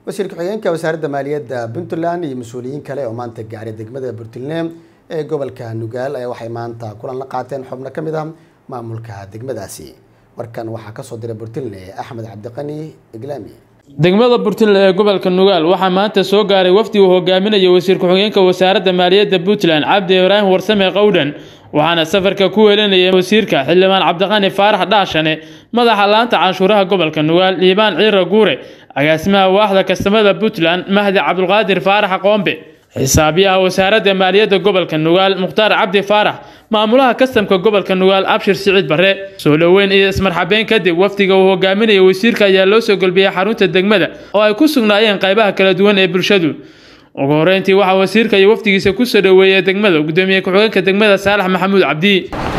wasiir ku-xigeenka wasaaradda maaliyadda puntland iyo mas-uuliyiin kale oo maanta gaaray degmada burtilne ee gobolka nugaal ayaa waxay maanta kulan la qaateen xubno ka mid ah maamulka degmadaasi warkan waxaa kasoo diray burtilne axmed cabdiqani iglaami degmada burtinle ee gobolka nugaal waxaa maanta soo gaaray wafdi uu hogaaminaya wasiir ku-xigeenka wasaaradda maaliyadda puntland cabdi ibraahim warsame qowdhan waxaana safarka ku weelinaya wasiirka xildhibaan cabdiqani faarax dhaashane madaxa laanta canshuuraha gobolka nugaal liibaan ciira guure agaasimaha waaxda kastamada puntland mahdi cabdulqaadir faarax qoombe xisaabiyaha wasaaradda maaliyadda gobolka nugaal mukhtaar cabdi faarax maamulaha kastamka gobolka nugaal abshir siciid barre soo dhoweyn iyo ismarxabeyn kadib wafdiga uu hogaaminaya wasiirka ayaa loo soo golbiyey xarunta degmada oo ay ku sugnaayeen qaybaha kala duwan ee bulshadu ugu horeyntii waxaa wasiirka iyo wafdigiisa kusoo dhoweeyay degmada gudoomiye ku-xigeenka degmada saalax maxamuud cabdi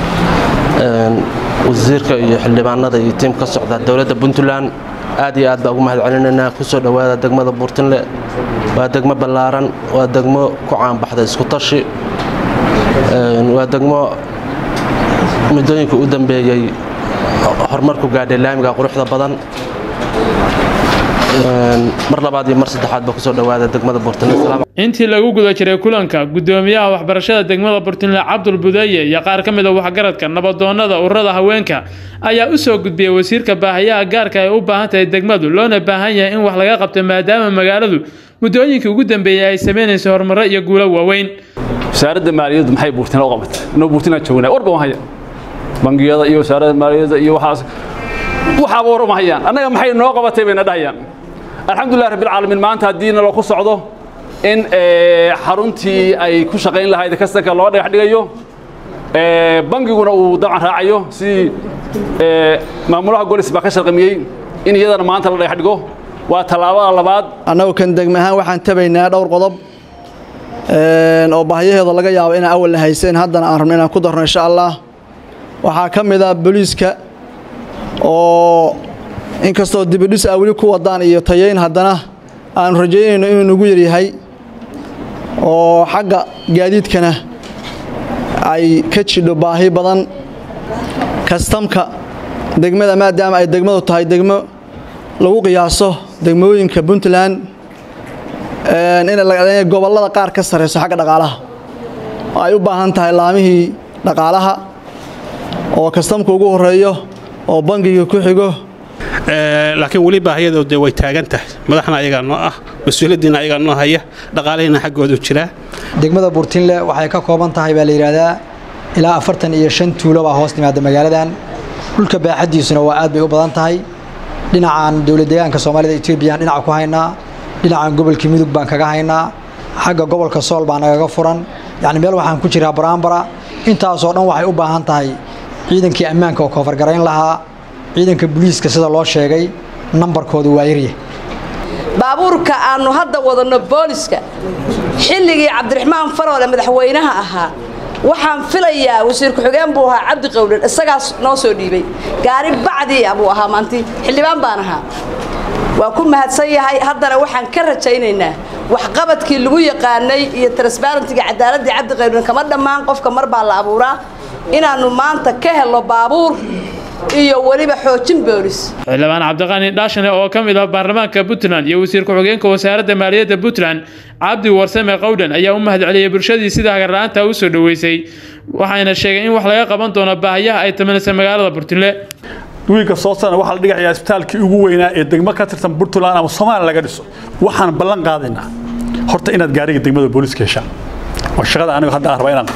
wasiirka iyo xildhibaanada iyo tiim ka socda dowladda puntland aad iyo aad baa ugu mahad celinaynaa kusoo dhowaada degmada buurtinle waa degmo ballaaran waa degmo ku caanbaxda isku tashi waa degmo muddooyinka u dambeeyey horumarku gaadhay laamiga quruxda badan mar labaad iyo mar saddexaad baa kusoo dhowaada degmada buurtinle intii lagu guda jiray kulanka gudoomiyaha waxbarashada degmada burtinle cabdul budeeye iyo qaar ka mid a waxgaradka nabadoonada ururada haweenka ayaa u soo gudbiyey wasiirka baahayaha gaarka ay u baahan tahay degmadu loona baahan yahay in wax laga qabto maadaama magaaladu muddooyinkii ugu dambeeyey ay samaynayso horumaro iyo guulo waaweyn wasaaradda maaliyaddu maxay buurtina u qabatay inuu buurtina joognaa warba haya bangiyada iyo wasaaradda maaliyadda iyo waxaas waxaaba war uma hayaan annaga maxay noo qabatay bayna dhahayaan alxamdulilah rabbilcaalamiin maanta haddii nalo ku socdo in xaruntii ay ku shaqayn lahayd kastanka loo dhagax dhigayo bangiguna uu dabcan raacayo sidii maamulaha golis baa ka sharqamiyey in iyadana maanta la dhagax dhigo waa tallaabada labaad annagu kan degme ahaan waxaan tabaynaa dhowr qodob oo baahiyaheeda laga yaabo inaan awalna hayseen haddana aan rabno inaan ku darno insha allah waxaa ka mid ah booliiska oo inkastoo dibidhis a weli ku wadaan iyo tayayn haddana aanu rajaynayno inuu nagu yaryahay oo xagga gaadiidkana ay ka jidho baahi badan kastamka degmada maadaama ay degmadu tahay degmo lagu qiyaaso degmooyinka puntland inay gobollada qaar ka sarrayso xagga dhaqaalaha oo ay u baahan tahay laamihii dhaqaalaha oo kastamka ugu horeeyo oo bangiga ku xigo laakiin weli baahiyadoo de way taagan tahay madaxna ayagaa noo ah mas-uuliyaddiina ayagaa noo haya dhaqaalihiina xaggoodu jiraa degmada buurtinle waxay ka kooban tahay baa la yidhaahdaa ilaa afartan iyo shan tuulo baa hoos timaada magaaladan dhulka baaxaddiisuna waa aad bay u badan tahay dhinacan dowlad deegaanka soomaalida etoobiyaan dhinaca ku haynaa dhinacan gobolka mudug baan kaga haynaa xagga gobolka sool baa nagaga furan yacni meel waxaan ku jiraa baraambara intaasoo dhan waxay u baahan tahay ciidankii ammaanka oo koofargarayn lahaa ciidanka booliiska sida loo sheegay nambarkoodu waa yarya baabuurka aannu hadda wadanno booliska xilligii cabdiraxmaan faroole madaxweynaha ahaa waxaan filayaa wasiir ku-xigeen buu ahaa cabdi qowdhan isagaas noo soo dhiibay gaari bacdiia buu ahaa maanti xildhibaan baan ahaa waa ku mahadsan yahay haddana waxaan ka rajaynaynaa waxqabadkii lagu yaqaanay iyo transbarentiga cadaaladii cabdi qowdhan kama dhammaan qofka mar baa la abuuraa inaannu maanta ka helno baabuur iyo weliba xoojin boolis xildhibaan cabdiqani dhaashane oo ka mid ah baarlamaanka puntland iyo wasiir ku-xigeenka wasaaradda maaliyadda puntland cabdi warsame qowdhan ayaa u mahad celiyey bulshadii sida hagarla-aanta u soo dhoweysay waxayna sheegeen in wax laga qaban doono baahiyaha ay taminaysa magaalada burtinle wiilka soo sana waxaa la dhigayaa isbitaalkii ugu weynaa ee degmo ka tirsan puntland ama soomaaliya laga dhiso waxaan ballan qaadaynaa horta inaad gaariga degmada booliiska heshaan waa shaqada anigu hadda aan rabaa inaan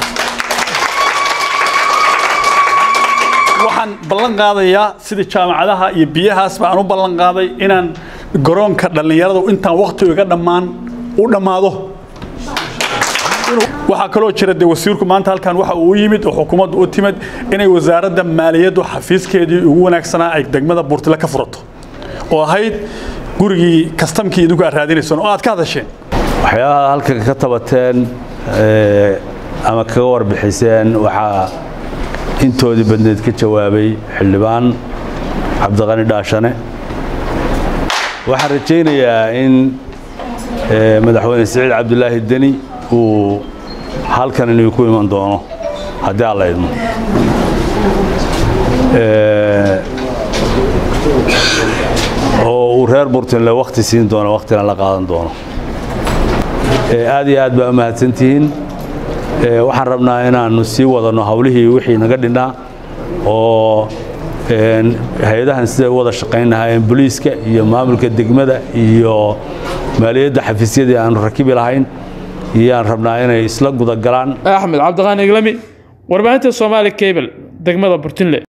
waxaan ballan qaadayaa sidii jaamacadaha iyo biyahaas baan u ballan qaaday inaan garoonka dhallinyaradu intaan wakhtigu iga dhammaan u dhammaado waxaa kaloo jira dee wasiirku maanta halkan waxa uu yimid oo xukuumaddu u timid inay wasaaradda maaliyaddu xafiiskeedii ugu wanaagsanaa ay degmada buurtile ka furato oo ahayd gurigii kastamkii idinku aad raadinayseen oo aad ka hadasheen waxyaabaha halkan ka tabateen ama kaga warbixiseen waxaa intoodii badneed ka jawaabay xildhibaan cabdiqani dhaashane waxaan rajaynayaa in madaxweyne siciid cabdulaahi deni uu halkan inuu ku iman doono haddii aan la idmo oo uu uu reer burtinle wakhti siin doono wakhtina la qaadan doono aad iyo aad baa u mahadsantihiin waxaan rabnaa inaannu sii wadanno hawlihii wixii naga dhinnaa oo hay-adahan siday u wada shaqayn lahaayeen boliiska iyo maamulka degmada iyo maaliyadda xafiisyadii aanu rakibi lahayn iyaan rabnaa inay isla gudagalaan axmed cabdiqaani iglami warbaahinta soomaali cable degmada burtinle